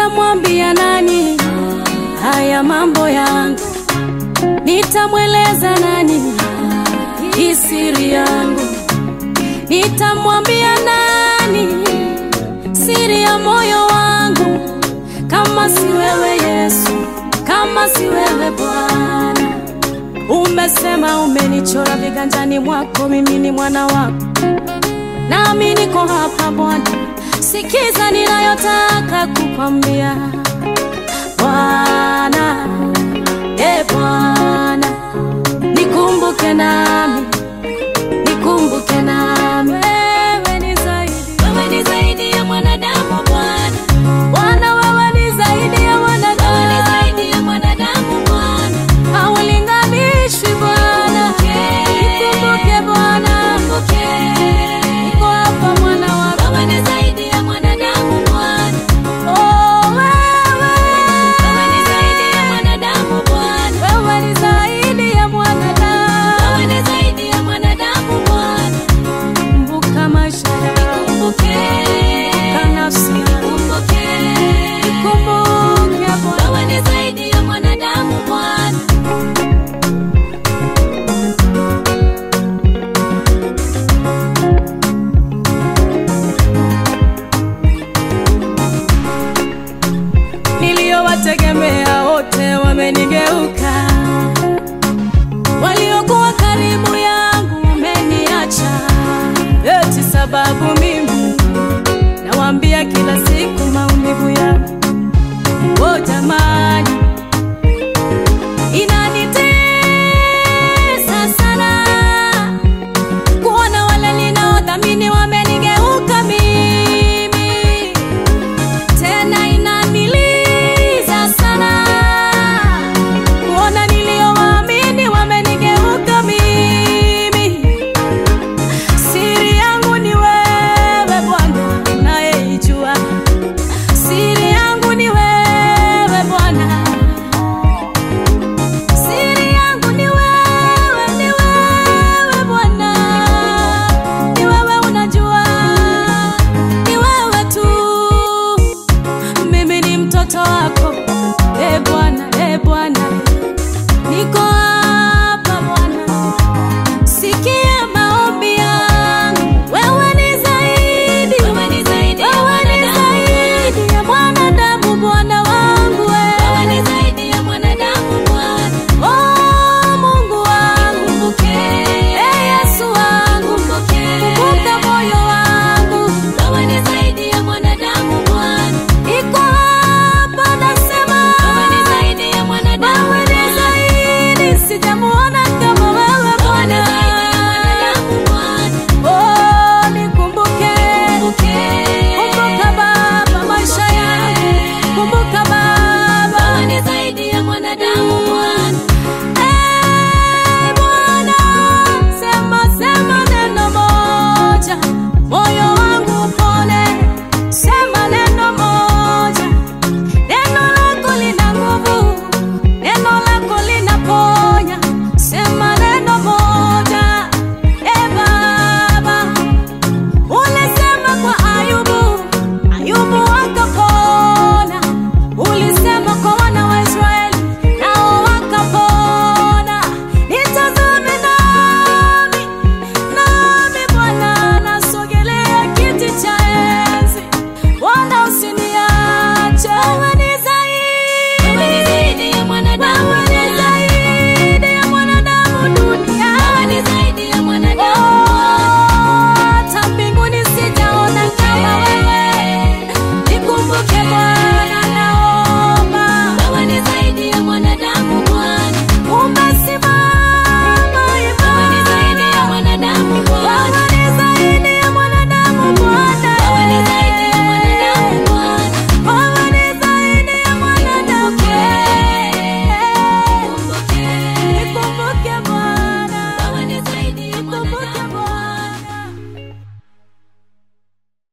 nitamwambia nani haya mambo yangu? Nitamweleza nani hii siri yangu? Nitamwambia nani siri ya moyo wangu, kama si wewe Yesu, kama si wewe Bwana? Umesema umenichora viganjani mwako, mimi ni mwana wako, nami niko hapa Bwana, sikiza ninayotaka kukwambia Bwana. E Bwana, nikumbuke nami, nikumbuke nami. Wewe ni zaidi, wewe ni zaidi ya mwanadamu Bwana. Bwana, wewe ni zaidi ya mwanadamu, wewe ni zaidi ya mwanadamu Bwana. Haulinganishwi Bwana, nikumbuke Bwana, niko hapa mwana wako, wewe ni zaidi ya mwanadamu Bwana. Oh, wewe, wewe ni zaidi ya mwanadamu Bwana, wewe ni zaidi ya mwanadamu, wewe ni zaidi ya mwanadamu Bwana. Kumbuka maisha yangu, kumbuka nafsi yangu, nikumbuke Bwana, wewe ni zaidi ya mwanadamu Bwana. niliyowategemea wote wamenigeuka, waliokuwa karibu yangu wameniacha, eti sababu mimi nawaambia kila siku maumivu yangu. O jamani, inanitesa sana kuona wale ninaodhamini wamenigeuka mimi tena inaniliza sana kuona niliyowaamini wamenigeuka mimi. Siri yangu ni wewe Bwana, nayeijua siri yangu ni wewe Bwana, siri yangu ni wewe, ni wewe Bwana, ni wewe unajua, ni wewe tu mimi ni mtoto wako, e Bwana, e Bwana, niko hapa Bwana, sikia maombi yangu. Wewe ni zaidi, wewe ni zaidi, wewe ni zaidi ya mwanadamu Bwana wangu, wewe ni zaidi ya mwanadamu Bwana. Oh Mungu wangu, e Yesu wangu, kumbuka moyo wangu, wewe ni zaidi ya mwanadamu Bwana. Iko hapa nasema, wewe ni zaidi ya mwanadamu, wewe ni zaidi, sijamu